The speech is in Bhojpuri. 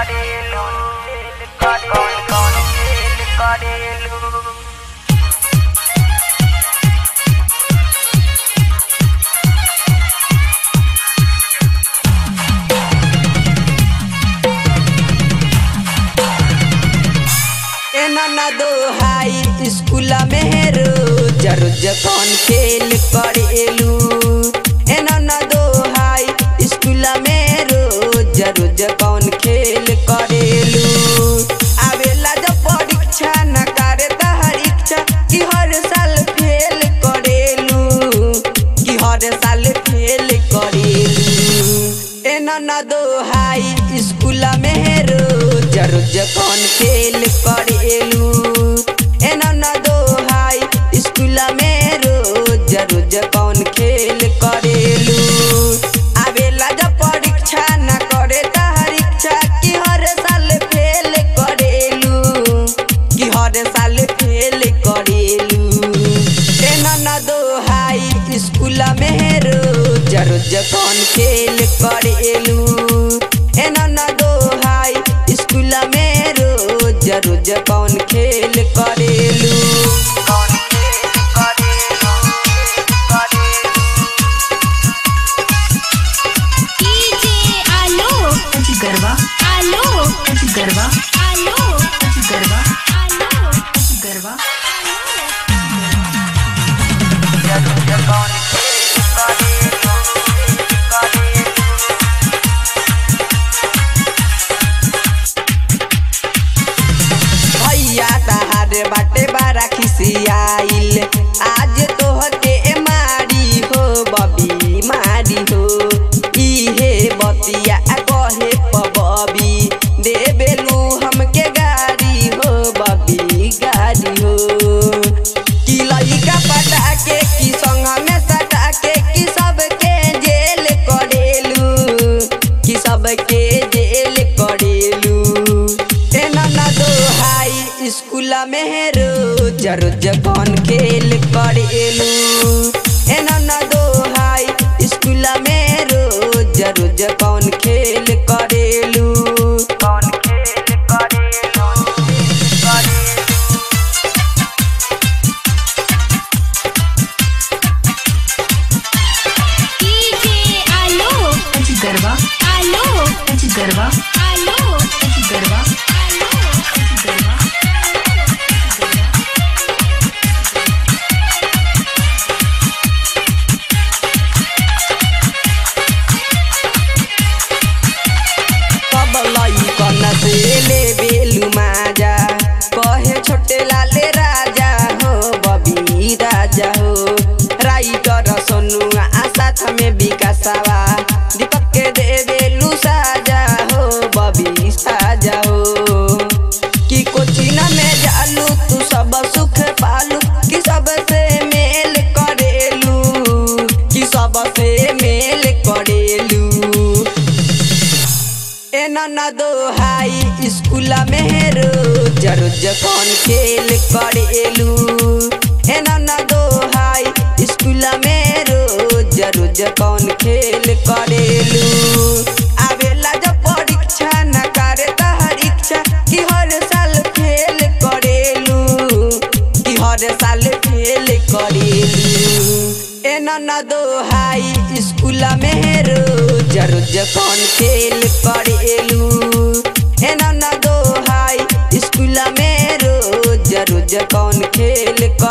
करेलू कौन कौन खेल करेलू एना ना दो हाई स्कूल में रोज रोज कौन खेल करेलू एना ना दो हाई स्कूल में रोज रोज कौन खेल करेलू आवेला जब परीक्षा न करे तहर इच्छा कि हर साल फेल करेलू कि हर साल फेल करेलू एना ना दो हाई स्कूल में रोज रोज कौन खेल करेलू एना ना दो हाई स्कूल में रोज रोज कौन खेल करेलू आवेला जब परीक्षा न करे तहर इच्छा कि हर साल फेल करेलू कि हर साल फेल करेलू एना ना दो हाई स्कूल में रोज रोज कौन खेल करेलू एना ना दो हाई स्कूल में रोज रोज कौन खेल करेलू कौन खेल करेलू करेलू डीजे आलो गरबा आलो गरबा आलो गरबा आलो गरबा जरूर कौन खेल करेलू करेलू भैया तहार बाटे बारा खिसियाइल आज तोहके मारी हो बबी मारी हो इहे बतिया कहे पबी देबेलू हमके गाड़ी हो बबी गाड़ी हो कि लइका पटा के कि संग में सटा के कि सबके जेल करेलू कि सबके जेल करेलू एना ना दो हाई स्कूल में रोज रोज कौन खेल करेलू एना ना दो हाई स्कूल में रोज रोज कौन खेल करेलू कौन खेल करेलू करेलू डीजे आलो गरबा आलो गरबा आलो गरबा गरबा सब लइकन से ले बेलू माजा कहे छोटे लाले राजा हो बबी राजा हो राइटर सोनुआ साथ में विकासवा दीपक के दे बेलू साजा हो बबी साजा हो कि कोचिन में जालू तू सब सुख पालू कि सबसे मेल करेलू कि सबसे मेल करेलू एना ना दो हाई स्कूल में रोज रोज कौन खेल करेलू एना ना दो हाई स्कूल में रोज रोज कौन खेल करेलू आवेला जब परीक्षा न करे तहर इच्छा कि हर साल फेल करेलू कि हर साल फेल करेलू एना ना दो हाई स्कूल में रोज रोज कौन खेल करेलू एना ना दो हाई स्कूल में रोज रोज कौन खेल कर